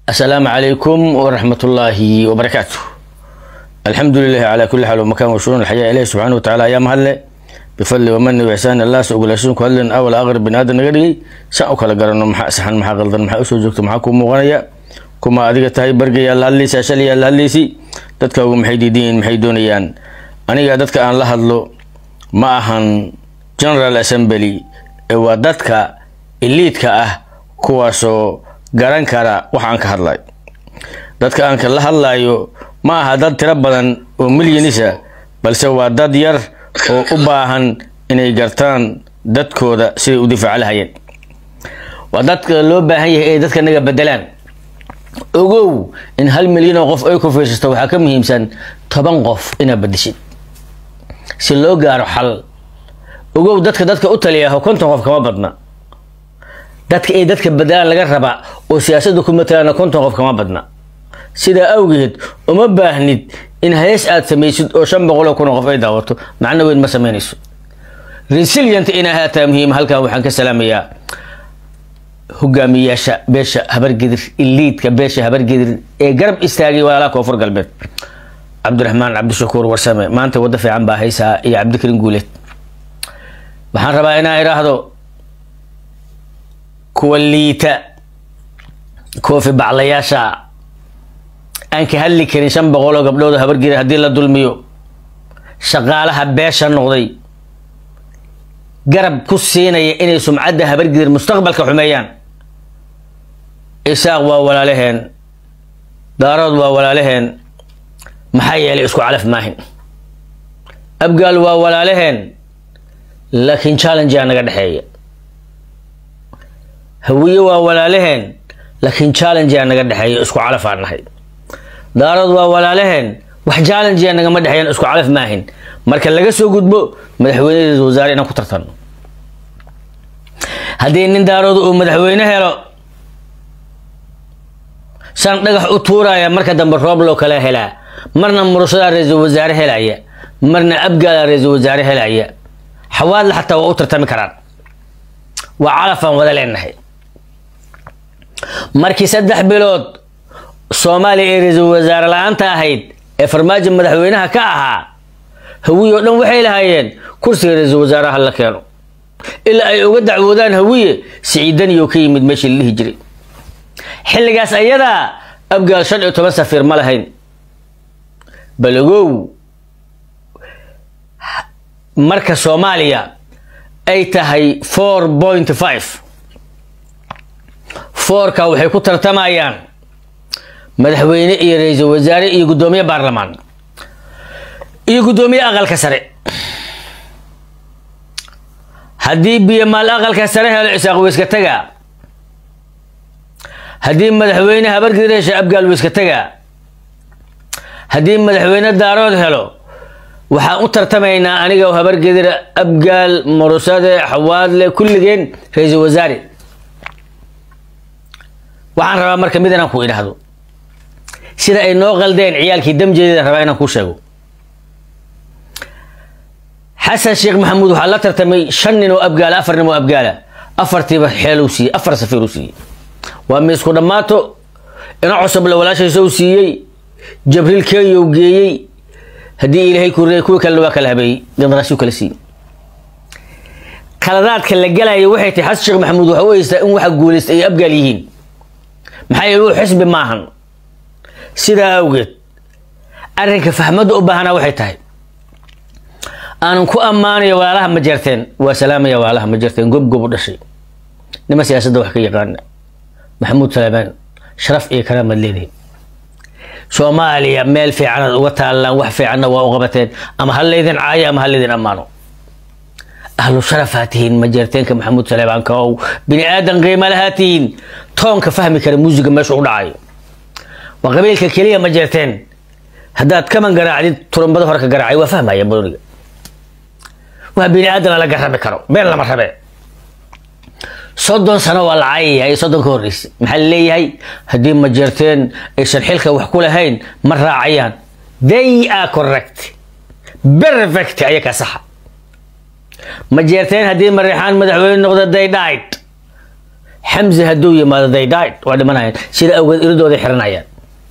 asalaamu calaykum waraxmatullaahi wabarakaatu alxamdu lilahi calaa kulli xaal wamakan washuruun alxayaa ilahi subxaana watacaala ayaa mahadle bifadli wamani wixsaan allah sa ogolaashadan ku hadlen awal aqrib bini aadan naga dhigay saan u kala garanno maxaa saxan maxaa qaldan maxaa usoo joogto maxaa kuu muuqanaya kuma adiga tahay bargayaa la hadlaysa shalayaa la hadlaysi dadkaagu maxay diidan yihiin maxay doonayaan aniga dadka aan la hadlo ma ahan general assembly ee waa dadka iliidka ah kuwaasoo garan kara waxa aan ka hadlayo dadka aan la hadlayo ma aha dad tiro badan oo milyanisa balse waa dad yar oo u baahan inay gartaan dadkooda siday u difaaca lahayeen waa dadka loo baahan yahay inay dadka naga bedelaan ogow in hal milyan oo qof ay ku fiirsato waxaa ka muhiimsan toban qof inaad bedeshid si loo gaaro xal ogow dadka dadka u taliyaho konton qof kama badna dadka ay dadka bedelaan laga rabaa oo siyaasadda ku matalaana konton qof kama badna sidaa awgeed uma baahnid in hees aad samaysid oo shan boqol oo kun oo qof ay daawato macno weyn ma samaynayso resilient inaa haataa muhiim halkan waxaan ka salaamayaa hogaamiyaasha beesha habargedir iliidka beesha habargedir ee garab istaagay walaalaha koonfur galbeed cabdiraxmaan cabdishakuur warsame maanta waddo fiican baa haysaa iyo cabdikarin guuleed waxaan rabaa inaa idhaahdo kuwa liita koofi baclayaasha aan ka hadli karin shan boqol oo gabdhood oo habargedir haddii la dulmiyo shaqaalaha beesha noqday garab ku siinaya inay sumcadda habargedir mustaqbalka xumeeyaan isaaq waa walaalaheen daarood waa walaalaheen maxaa yeelay isku calaf maahin abgaal waa walaalaheen laakiin challengea naga dhexeeya hawiye waa walaalaheen laakiin challengea naga dhexeeya isku calafaan nahay daarood waa walaalaheen wax challengea nagama dhexeeyan isku calaf maahin marka laga soo gudbo madaxweynedeeda wasaare inaan ku tartanno haddii nin daarooda uu madaxweyne helo saan dhagax u tuuraya marka dambe roob loo kala helaa marna murushadaa ra-iisul wasaare helaya marna abgaala ra-iisul wasaare helaya xawaadla xataa waa u tartami karaan waa calafaan wada leenahay markii saddex bilood soomaaliya ee ra-iisul wasaare la-aanta ahayd ee farmaajo madaxweynaha ka ahaa hawiye oo dhan waxay lahaayeen kursiga ra-iisul wasaaraha la keeno ilaa ay uga dacwoodaan hawiye siciidaniyo ka yimid meeshii la dhihi jiray xilligaas ayadaa abgaal shan iyo toban safiir ma lahayn balagow marka soomaaliya ay tahay four point five foorka waxay ku tartamayaan madaxweyne iyo ra-iisul wasaare iyo guddoomiye baarlamaan iyo guddoomiye aqalka sare haddii biyomaal aqalka sare helo isaaq weyska tagaa haddii madaxweyne habargedir hesha abgaal weyska tagaa haddii madaxweyne daarood helo waxaan u tartamaynaa aniga habargedira abgaal murusade xawaadle kulligeen ra-iisul wasaare waxaan rabaa marka mid inaan ku idhaahdo sida ay noo qaldeen ciyaalkii damjeedada rabaa inaan kuu sheego xasan sheekh maxamuud waxaa la tartamay shan nin oo abgaala afar nin oo abgaala afartiiba xeeluu siiyey afar safiiruu siiyey waa miisku dhammaato ina cosoble walaashaysa u siiyey jabriil kenyow geeyey haddii ilaahay kureey kuwii kalena waa kala habeeyey gandaraasyuu kala siiyey kaladaadka la galaya waxay tahay xasan sheekh maxamuud waxa u haystaa in waxa guulaysta ay abgaal yihiin maxaa yeele uu xisbi maahan sidaa awgeed arrinka fahmadda u baahanaa waxay tahay aanan ku ammaanayo walaalaha ma jeerteen waa salaamaya walaalaha ma jeerteen gob gob u dhashay nima siyaasadda wax ka yaqaana maxamuud salaamaan sharaf iyo karaamaad leedihin soomaaliya meel fiicanaad uga taallaan wax fiicanna waa u qabateen ama ha laydin caayo ama ha laydin ammaano ahlu sharafaa tihiin ma jeerteenka maxamuud salaabaanka ow bini aadan qiima lahaa tihiin toonka fahmi kara muusiga meesha u dhacayo waa qabiilka keliya ma jeerteen haddaad kaman garaacdid turumbada hore ka garaacay waa fahmaya booniga waa bini aadan la garabi karo been lama rabe soddon sano waa la caayayahay soddon ka horreysay maxaa la leeyahay haddii ma jeerteen aysan xilka wax ku lahayn ma raacayaan they are correct perfect ayaa ka saxa ma jeerteen haddii mareexaan madaxweyne noqda they died xamse hadduu yimaado they died waa dhimanayaan sida awgeed iridooday xiranayaan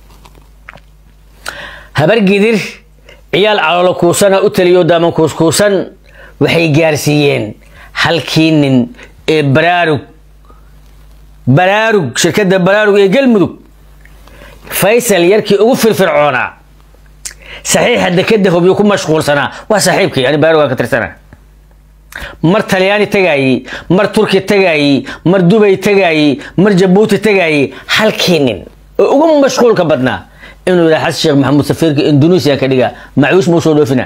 habargidir ciyaal caloolo kuusana u taliyo daaman kuuskuusan waxay gaarsiiyeen halkii nin ee baraarug baraarug shirkadda baraarug ee galmudug faysal yarkii ugu firfircoonaa saxiixa dekeda hobyo ku mashquulsanaa waa saaxiibkii ani baraarug aan ka tirsana mar talyaani tagaayey mar turki tagaayey mar dubay tagaayey mar jabuuti tagaayey halkii nin oo ugu mashquulka badnaa inuu yidhaha xasan sheekh maxamuud safiirka indonesia ka dhigaa macuus muu soo dhoofina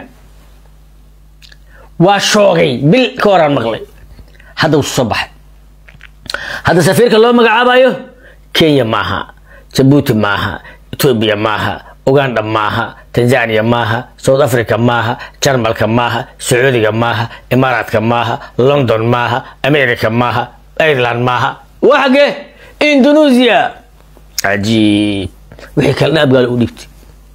waa shoogay bil ka horaan maqlay hadda wusu soo baxay hadda safiirka loo magacaabayo kenya maaha jabuuti maaha etoobiya maaha uganda maaha tanzania maaha south africa maaha jarmalka maaha sacuudiga maaha imaaraadka maaha london maaha america maaha ireland maaha waa xagee indonesia cajiib wixii kale dhan abgaalo u dhiibtay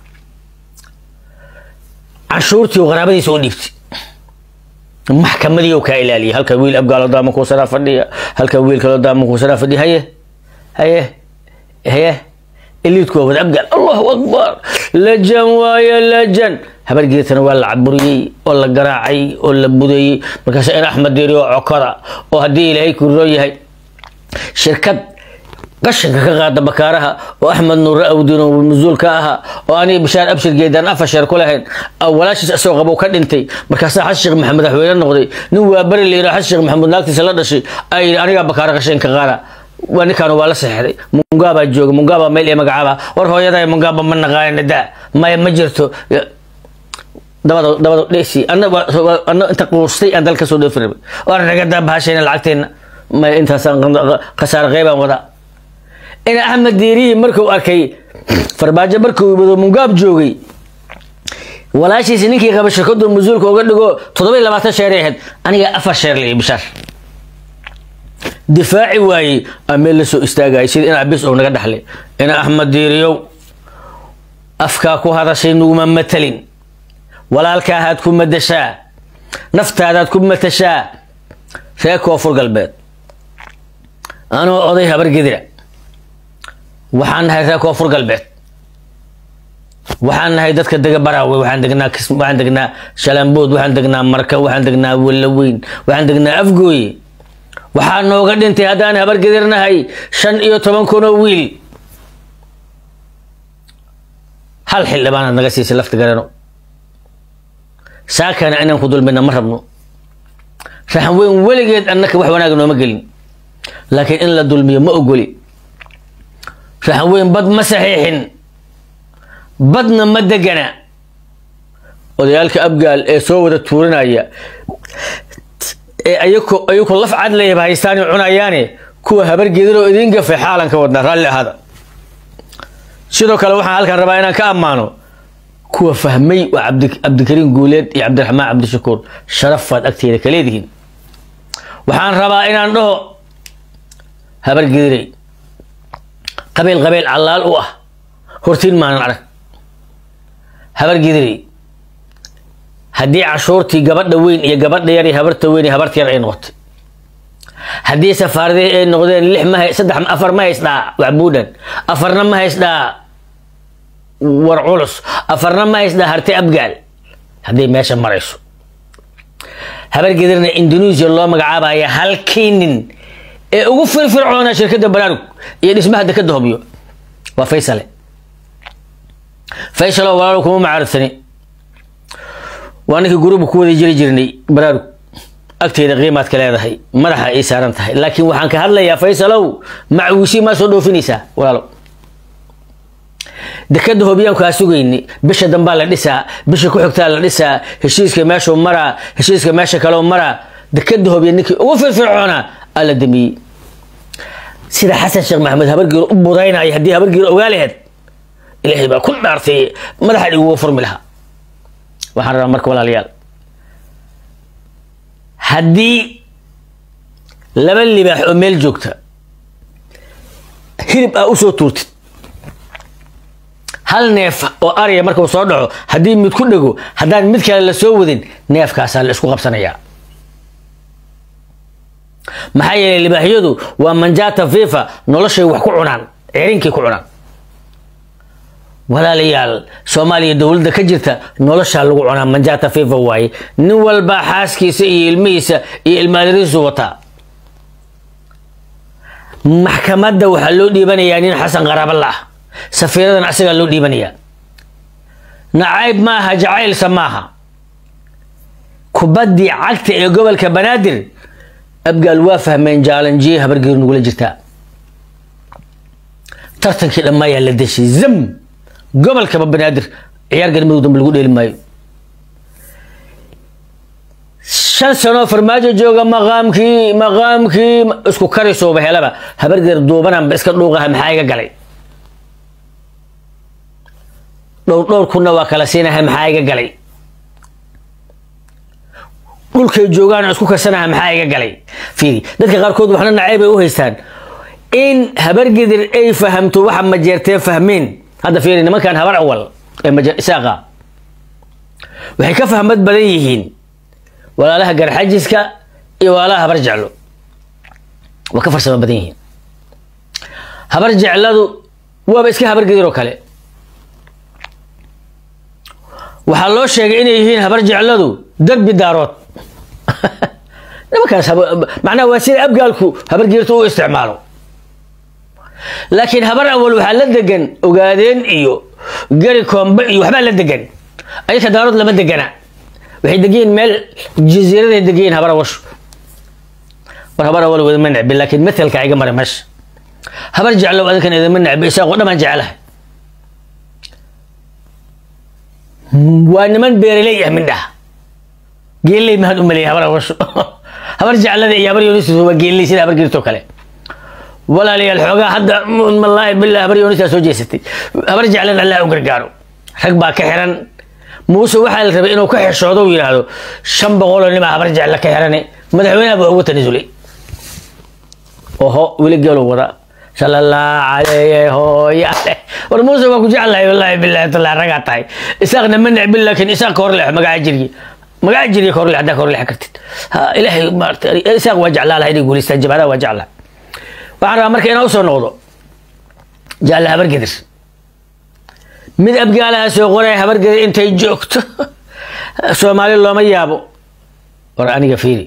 canshuurtii oo qaraabadiisa u dhiibtay maxkamadii kaa ilaaliya halka wiil abgaalo daama kuusanaa fadhiya halka wiil kaloo daama kuusanaa fadhiya haye haye haye eliidku waa wada abgaal allahu akbar lajan waaye lajan habargeetana waa la caburiyey oo la garaacay oo la budeeyey markaasa in axmed diri oo cokada oo haddii ilaahay kuroo yahay shirkad qashinka ka qaada bakaaraha oo axmed nuure awdiin oo mas-uul ka ahaa oo aniga bishaar abshir geedaan afar sheer ku lahayn walaashiis isagoo qabo ka dhintay markaasaa xasan sheekh maxamed madaxweyne noqday nin waa beri la yidhaha xasan sheekh maxamuud naagtiisa la dhashay ay yidhi anigaa bakaara qashinka qaada waa ninkaan waa la seexday mungabaa jooga mungaba meel ee magacaaba war hooyaday mungaba ma naqaanina da maya ma jirto dabada dabada dhesi ana ana inta quustay aan dalka soo dhoofin rabay war naga daa bahashayna lacagteena maya intaasaan khasaare qeybaan wadaa in axmed diirihii markuu arkay farbaajo markuu yimado mungaab joogay walaashiisi ninkii qaba shirkadu mas-uulka uga dhigo toddoba iyo labaatan sheeray ahayd aniga afar sheer la bishaar difaaci waayey aa meel la soo istaagayay sida in abis ou naga dhaxlay ina axmed diiriyow afkaa ku hadashay nuguma matalin walaalkaahaad ku madashaa naftaadaad ku matashaa reer koonfur galbeed anoo oday habargedira waxaan nahay reer koonfur galbeed waxaan nahay dadka dega baraawe waxaan degnaa waxaan degnaa shalambood waxaan degnaa marka waxaan degnaa walaweyn waxaan degnaa afgooye waxaa nooga dhintay haddaan habargedirnahay shan iyo toban kun oo wiil hal xildhibaanaad naga siisay lafta garano saakana inaan ku dulmina ma rabno raxan weyn weligeed annaka wax wanaaga nooma gelin laakiin in la dulmiyo ma ogoli raxan weyn bad ma saxiixin badna ma degana odayaalka abgaal ee soo wada tuuranaya ee ayako ayako laf cadlayaba haystaani cunayaane kuwa habargeedanoo idiin gafay xaalan ka wadnaa raalli ahaada sidoo kale waxaan halkan rabaa inaan ka ammaano kuwa fahmay waa cabdi cabdikariim guuleed iyo cabdiraxmaan cabdishakuur sharafaad agteeda ka leedihiin waxaan rabaa inaan dhaho habargeedanay qabiil qabiil callaal u ah hortiin maanan arag habargeedanay haddii cashuurtii gabadha weyn iyo gabadha yar iyo habarta weyn iyo habarta yar ay noqotay haddii safaaradii ay noqdeen lix ma saddex afar ma haysdhaa waxbuudhan afarna ma haysdhaa war culus afarna ma haysdhaa harti abgaal hadday meesha marayso habargedirna indonesia loo magacaabaya halkii nin ee ugu firfircoona shirkadda baraarug iyo dhismaha dekada hobyo waa faysale faysalo walaalo kuma macaarudsani waa ninkii guruba ku wada jiri jirnay baraarug agteeda qiimaad ka leedahay madaxa ay saaran tahay laakiin waxaan ka hadlayaa faysalow macuusi maa soo dhoofinaysaa walaalo dekada hobyaan kaa sugayni bisha dambaa la dhisaa bisha ku xigtaa la dhisaa heshiiska meeshuu maraa heshiiska meesha kaloo maraa dekada hobya ninkii ugu firfircoonaa aa la damiyey sida xasan sheekh maxamed habargiir u budaynaya haddii habargiir ogaa laheed ilaahay baa ku dhaartay madaxa iguga furmi lahaa waxaan rabaa marka walaalayaal haddii laba libaax oo meel joogta hilib aa usoo tuurtid hal neef oo arya markuu soo dhaco haddii mid ku dhego haddaan mid kale la soo wadin neefkaasaa la isku qabsanayaa maxaa yeelay libaaxyadu waa manjata fifa noloshay wax ku cunaan cerinkay ku cunaan walaalayaal soomaaliya dowladda ka jirta noloshaa lagu cunaa manjata fifa waaye nin walbaa xaaskiisa iyo ilmihiisa iyo ilmaaliriisu wataa maxkamadda waxaa loo dhiibanayaa nin xasan qaraabala ah safiiradan asagaa loo dhiibanayaa nacayb maaha jacaylsa maaha kubaddii cagta ee gobolka banaadir abgaal waa fahmeen jaalanjiye habargeeru nagula jirtaa tartankii dhammaayaa la deshay zam gobolkaba banaadir ciyaar galmudug dambe lagu dheeli maayo shan sanoo farmaajo jooga maqaamkii maqaamkii isku karisooba helaba habargeer duubananba iska dhuuqaha maxaa iga galay dhowr dhowr kunna waa kala siinaha maxaa iga galay dhulkay joogaan isku karsanaha maxaa iga galay fiiri dadka qaarkood waxna nacayb ay u haystaan in habargedir ay fahamto waxa majeertee fahmeen hadda fiiri nimankan habar awal ee isaaqa waxay ka fahmad badan yihiin walaalaha garxajiska iyo walaalaha habar jeclo waa ka farsamo badan yihiin habar jecladu waaba iska habargedir oo kale waxaa loo sheegay inay yihiin habar jecladu derbi daarood nimankaas macnaha waa sida abgaalku habargeerta u isticmaalo laakiin habar awal waxaa la degan ogaadeen iyo gari koombe iyo waxbaa la degan ayaka daarood lama degana waxay degayiin meel jasiiraday degayiin habar awashu war habar awal idama necbi laakiin matelka iga mara meesha habar jeclow adinkan idama necbi isaaqoo dhamaan jecelahay waa niman beeraley ah mindhaha geelley mahad u maleeyay habar awashu habar jeclada iyo habar yoonis waa geelley sida habar geertoo kale walaalayaal xoogaa hadda wallaahi billah habar yoonisaa soo jeesatay habar jeclan allah u gargaaro rag baa ka xiran muuse waxaa la rabay inuu ka xishoodo uu yidhaahdo shan boqoloo nimaa habar jecla ka xirane madaxweynaha baa ugu tanasulay oho weli geelu wada sala allah calayhi hooyaale war muuse waa ku jeclahay wallaahi billahi tallah ragaa tahay isaaqna ma necbin laakiin isaaq ka horleex magaca jirgi magaca jirgi ka horleex haddaa ka horleex kartid ha ilaahay maarata isaaq waa jeclaa laha inay guulaystaan jabhadaha waa jeclaa waxaan rabaa marka inaan usoo noqdo jaalle habargedir mid abgaalaha soo qoraya habargedir intay joogto soomaali looma yaabo war aniga fiiri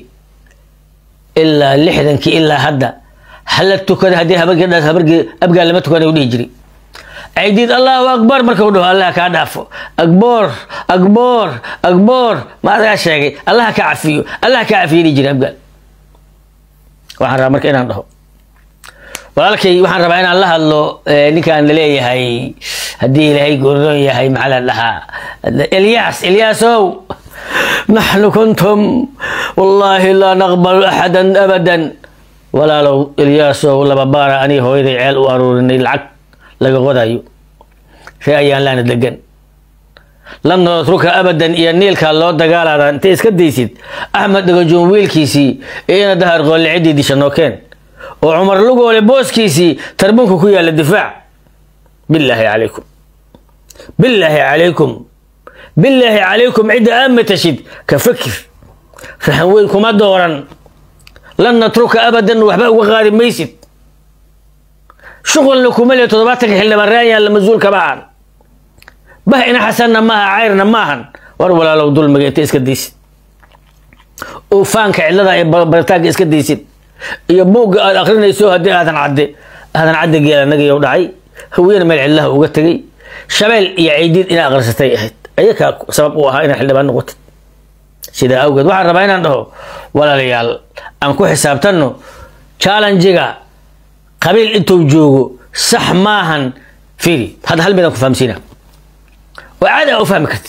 ilaa lixdankii ilaa hadda hala tukada haddii habargeedhaas habargeed abgaal lama tukana u dhihi jiri caydiid allahu akbar marka u dhaho allah kaa dhaafo akboor akboor akboor ma adagaa sheegay allah ka cafiyo allah ka cafiyo dhihi jiri abgaal waxaan rabaa marka inaan dhaho walaalkay waxaan rabaa inaan la hadlo ninkaan laleeyahay haddii ilaahay goordoon yahay maxaa la dhahaa elyaas elyaasow naxnu kuntum wallaahi laa naqbalu axadan abadan walaalow elyaasow laba baara aniga hooyaday ceel u aruurinay lacag laga qodayo ree ayaan laana degan lam natruka abadan iyo niilkaa loo dagaalaada intay iska daysid axmed dhagajoon wiilkiisii iyo ina dahar qoole ciddii disha nookeen oo cumar lugoole booskiisii tarbunka ku yaalla difaac bilaahi calaykum bilaahi calaykum bilaahi calaykum cidda aad matashid ka fakir rahan weyn kuma dooran lan natruka abadan waxba uga qaadi maysid shuqulna kuma le toddobaatanka xildhibaan raayaan la mas-uul kama ahan bah ina xasanna maaha cayrna maahan war walaalow dulmiga inta iska daysid ufaanka cidlada ee baritaanka iska daysid iyo buugga aad akrinayso haddii aadan cadde aadan cadde geela nagayow dhacay hawiyana meel cidlaha uga tegay shabeel iyo caydiid inaa aqrisatay ahayd ayakaa sabab u ahaa inaa xildhibaan noqotid sidaa awgeed waxaan rabaa inaan dhaho walaalayaal aan ku xisaabtanno challenjiga qabiil intuu joogo sax maahan fiiri hadda hal midaan ku fahamsiina oo caadi aa u fahmi kartid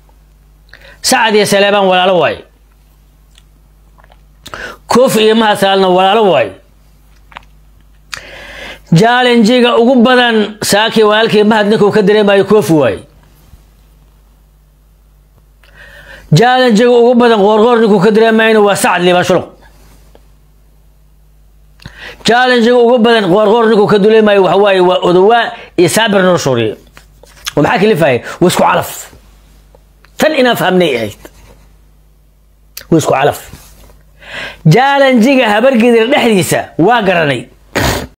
sacad iyo saleebaan walaalo waaye koof iyo mahasaalna walaalo waayo jallenjiga ugu badan saakii walaalkii mahad ninkuu ka dareemayo koofi waaye jallenjiga ugu badan qoorqoor ninkuu ka dareemayna waa sacad liibaan shuluq jallenjiga ugu badan qoorqoor ninkuu ka dareemayo waxa waaye waa odowaa iyo saabir noo shooriye oo maxaa kalifaya waa isku calaf tan inaan fahmnay ahayd waa isku calaf jaalanjiga habargidir dhexdiisa waa garanay